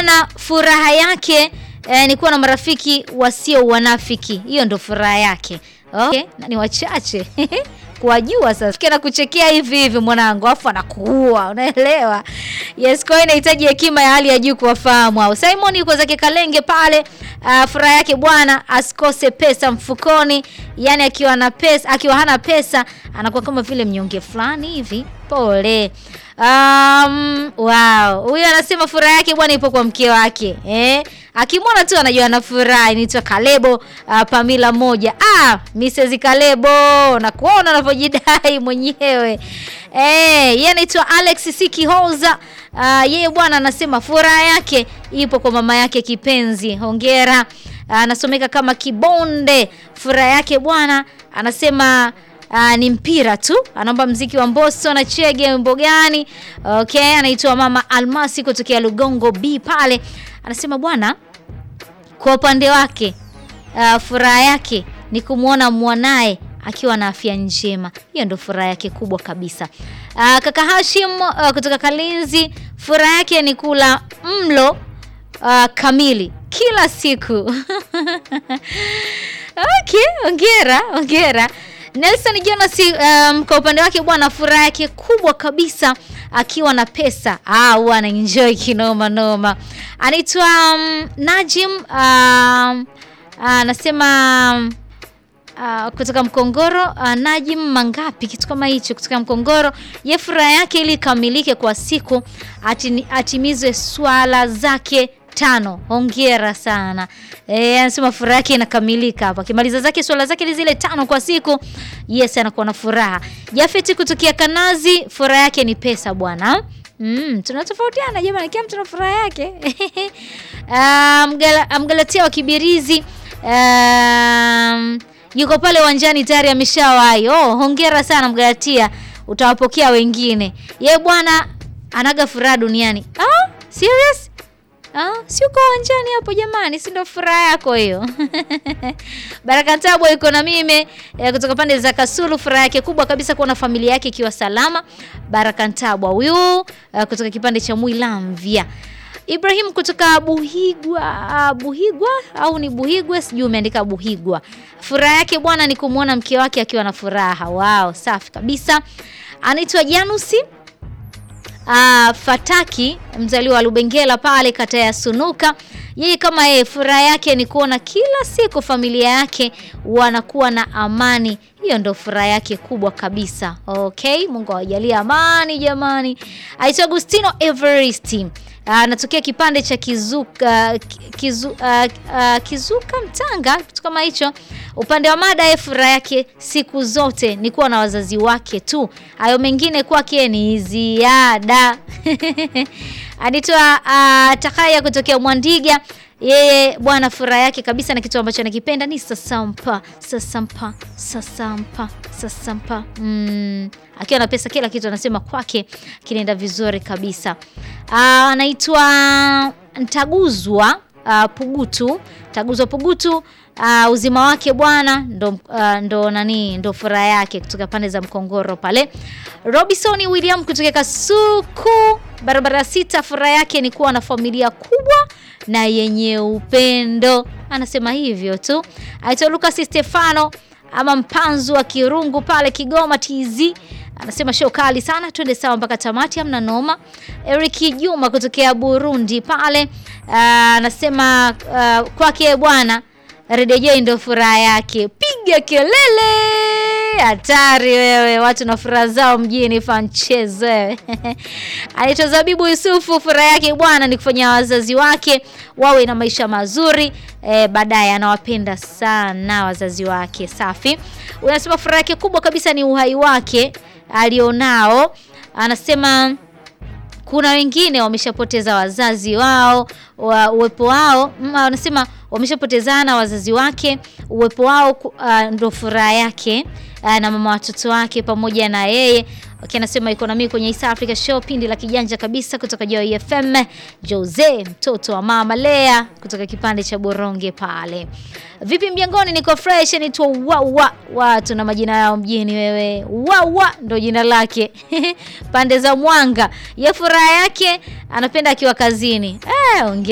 bwana, furaha yake eh, ni kuwa na marafiki wasio wanafiki. Hiyo ndo furaha yake. Okay, na ni wachache kuwajua sasa. Kena kuchekea hivi hivi mwanangu, afu anakuua, unaelewa? Yes, kwa hiyo inahitaji hekima ya hali ya juu kuwafahamu hao. Simon yuko zake Kalenge pale. Uh, furaha yake bwana asikose pesa mfukoni, yani akiwa na pesa, akiwa hana pesa anakuwa kama vile mnyonge fulani hivi. Pole. Um, wow. Huyu anasema furaha yake bwana ipo kwa mke wake. Eh? Akimwona tu anajua ana furaha. Inaitwa Kalebo uh, Pamila moja. Ah, Mrs. Kalebo na kuona anavyojidai mwenyewe. Eh, yeye anaitwa Alex Sikihoza. Uh, yeye bwana anasema furaha yake ipo kwa mama yake kipenzi. Hongera. Anasomeka uh, kama Kibonde. Furaha yake bwana anasema Uh, ni mpira tu. Anaomba mziki wa Mbosso na Chege wimbo gani? Okay, anaitwa Mama Almasi kutokea Lugongo B pale. Anasema bwana, kwa upande wake uh, furaha yake ni kumwona mwanaye akiwa na afya njema. Hiyo ndio furaha yake kubwa kabisa. Uh, kaka Hashim uh, kutoka Kalinzi, furaha yake ni kula mlo uh, kamili kila siku. Okay, ongera, ongera. Nelson Jonas um, kwa upande wake bwana, furaha yake kubwa kabisa akiwa na pesa au ana enjoy kinoma noma. Anaitwa um, Najim anasema um, uh, kutoka Mkongoro uh, Najim Mangapi, kitu kama hicho, kutoka Mkongoro. Ye furaha yake ili ikamilike kwa siku ati, atimizwe swala zake tano. Hongera sana. Eh, anasema furaha yake inakamilika hapa. Akimaliza zake swala zake zile tano kwa siku, yes anakuwa na furaha. Jafeti kutokea Kanazi, furaha yake ni pesa bwana. Mm, tunatofautiana jamani, kila mtu na furaha yake. Um, Mgalatia wa Kibirizi um, yuko pale uwanjani tayari ameshawahi. Oh, hongera sana Mgalatia, utawapokea wengine. Ye bwana anaga furaha duniani. Ah, serious? Ah, si uko uwanjani hapo jamani, si ndio furaha yako hiyo? Baraka Tabwa yuko na mimi eh, kutoka pande za Kasulu. Furaha yake kubwa kabisa kuona familia yake ikiwa salama. Baraka Tabwa huyu eh, kutoka kipande cha Mwilamvya. Ibrahim kutoka Buhigwa, Buhigwa au ni Buhigwa, sijui umeandika Buhigwa. Furaha yake bwana ni kumwona mke wake akiwa na furaha. Wow, safi kabisa. Anaitwa Janusi Uh, Fataki mzaliwa wa Lubengela pale kata ya Sunuka. Yeye kama yeye furaha yake ni kuona kila siku familia yake wanakuwa na amani. Hiyo ndo furaha yake kubwa kabisa. Okay, Mungu awajalie amani jamani. Aitwa Agustino Everest. Anatokea uh, kipande cha Kizuka kizu, uh, uh, Kizuka Mtanga, kitu kama hicho. Upande wa mada ye furaha yake siku zote ni kuwa na wazazi wake tu, hayo mengine kwake ni ziada. Anaitwa uh, Takaya kutokea Mwandiga. Yeye bwana, furaha yake kabisa na kitu ambacho anakipenda ni sasampa, sasampa, sasampa, sasampa. Mm, akiwa na pesa, kila kitu anasema kwake kinaenda vizuri kabisa. Anaitwa Ntaguzwa uh, Pugutu, Taguzwa Pugutu. Uh, uzima wake bwana ndo, uh, ndo nani ndo furaha yake kutoka pande za Mkongoro pale. Robinson William kutoka Kasuku barabara sita, furaha yake ni kuwa na familia kubwa na yenye upendo, anasema hivyo tu. Aitwa Lucas Stefano ama mpanzu wa Kirungu pale Kigoma TZ anasema show kali sana, twende sawa mpaka tamati, amna noma. Eric Juma kutokea Burundi pale anasema uh, uh, kwake bwana Redio ndio furaha yake. Piga kelele, hatari wewe, watu na furaha zao mjini fanchezo wewe. Anaitwa Zabibu Yusufu, furaha yake bwana ni kufanya wazazi wake wawe na maisha mazuri e, baadaye anawapenda sana wazazi wake. Safi. Unasema furaha yake kubwa kabisa ni uhai wake alionao. Anasema kuna wengine wameshapoteza wazazi wao wa uwepo wao, wanasema wameshapotezana wazazi wake, uwepo wao uh, ndo furaha yake uh, na mama watoto wake pamoja na yeye. Okay, anasema iko na mimi kwenye East Africa Show, pindi la kijanja kabisa kutoka Joy FM. Jose mtoto wa mama Lea kutoka kipande cha Boronge pale. Vipi mjangoni, niko fresh, naitwa Wawa. Watu na majina yao mjini wewe. Wawa ndo jina lake pande za Mwanga. Ye furaha yake anapenda akiwa kazini. Eh,